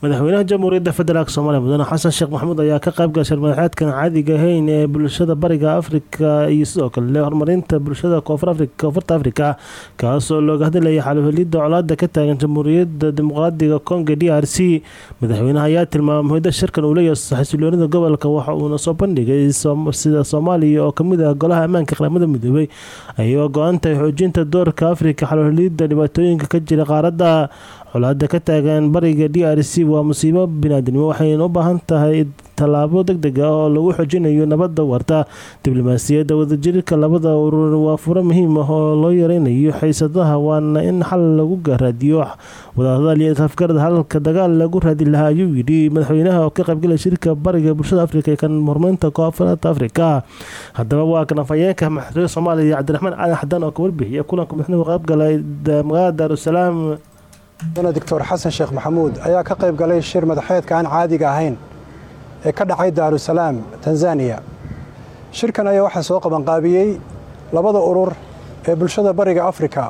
madaxweynaha jamhuuriyadda federaalk soomaaliya mudane xasan sheekh maxamuud ayaa ka qayb gashay madaxeedkan caadiga ahayn ee bulshada bariga afrika iyo sidoo kale horumarinta bulshada koonfurta afrika kaasoo looga hadlayay xaluhelida colaada ka taagan jamhuuriyadda dimuqraadiga kongo d r c madaxweynaha ayaa tilmaamay muhida shirkan uu leeyahay xasiloonida gobolka waxa uuna soo bandhigay sida soomaaliya oo kamid ah golaha ammaanka qaramada midoobay ayagoo go-aantahay xoojinta doorka afrika xaluhelida dhibaatooyinka ka jira qaaradda colaada ka taagan bariga d r c waa musiibo biniaadinimo waxayna u baahan tahay tallaabo deg deg ah oo lagu xoojinayo nabadda warta diblomaasiyadda wadajirka labada urur waa furo muhiim ah oo loo yareynayo xiisadaha waana in xal lagu raadiyo wadahadal iyo afgarad halka dagaal lagu raadi lahaa ayuu yidhi madaxweynaha oo ka qaybgalay shirka bariga bulshada afrika ee kan horumarinta koonfurta afrika haddaba waa kan afhayeenka madaxweyne soomaaliya cabdiraxmaan cali xadan oo ka warbixiya kulanka madaxweynuhu qaybgalay magaalada daarusalaam mudane doctor xasan sheekh maxamuud ayaa ka qayb galay shir madaxeedka aan caadiga ahayn ee ka dhacay daarusalaam tanzaniya shirkan ayaa waxaa soo qabanqaabiyey labada urur ee bulshada bariga afrika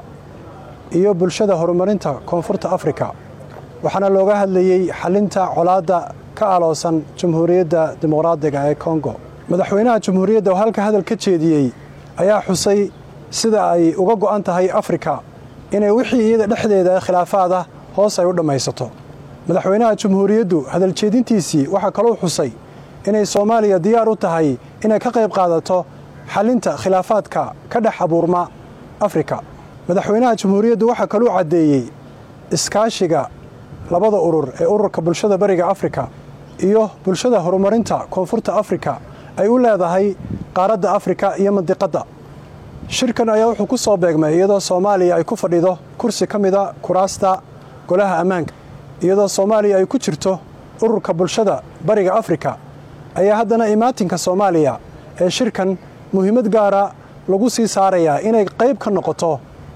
iyo bulshada horumarinta koonfurta afrika waxaana looga hadlayey xalinta colaadda ka aloosan jamhuuriyadda dimuqraadiga ee kongo madaxweynaha jamhuuriyadda oo halka hadal ka jeediyey ayaa xusay sida ay uga go'an tahay afrika inay wixii iyada dhexdeeda khilaafaada hoos ay u dhammaysato madaxweynaha jamhuuriyaddu hadaljeedintiisii waxaa kaloo xusay inay soomaaliya diyaar u tahay inay ka qayb qaadato xalinta khilaafaadka ka dhex abuurma afrika madaxweynaha jamhuuriyaddu waxaa kaluu caddeeyey iskaashiga labada urur ee ururka bulshada bariga afrika iyo bulshada horumarinta koonfurta afrika ay u leedahay qaaradda afrika iyo mandiqadda shirkan ayaa wuxuu ku soo beegmay iyadoo soomaaliya ay ku fadhido kursi ka mida kuraasta golaha ammaanka iyadoo soomaaliya ay ku jirto ururka bulshada bariga afrika ayaa haddana imaatinka soomaaliya ee shirkan muhiimad gaara lagu sii saarayaa inay qayb ka noqoto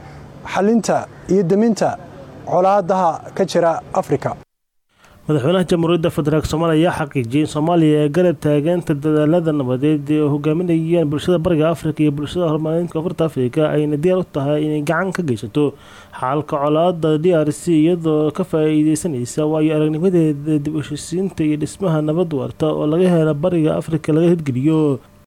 xalinta iyo deminta colaadaha ka jira afrika madaxweynaha jamhuuriyadda federaalk soomaaliya ayaa xaqiijiyay in soomaaliya ee garab taaganta dadaalada nabadeed ee hogaaminayaan bulshada bariga afrika iyo bulshada horumarinta koonfurta afrika ayna diyaar u tahay inay gacan ka geysato xaalka colaada d r c iyadoo ka faa-iideysanaysa waayo aragnimadeeda dib u heshisiinta iyo dhismaha nabad warta oo laga helo bariga afrika laga hirgeliyo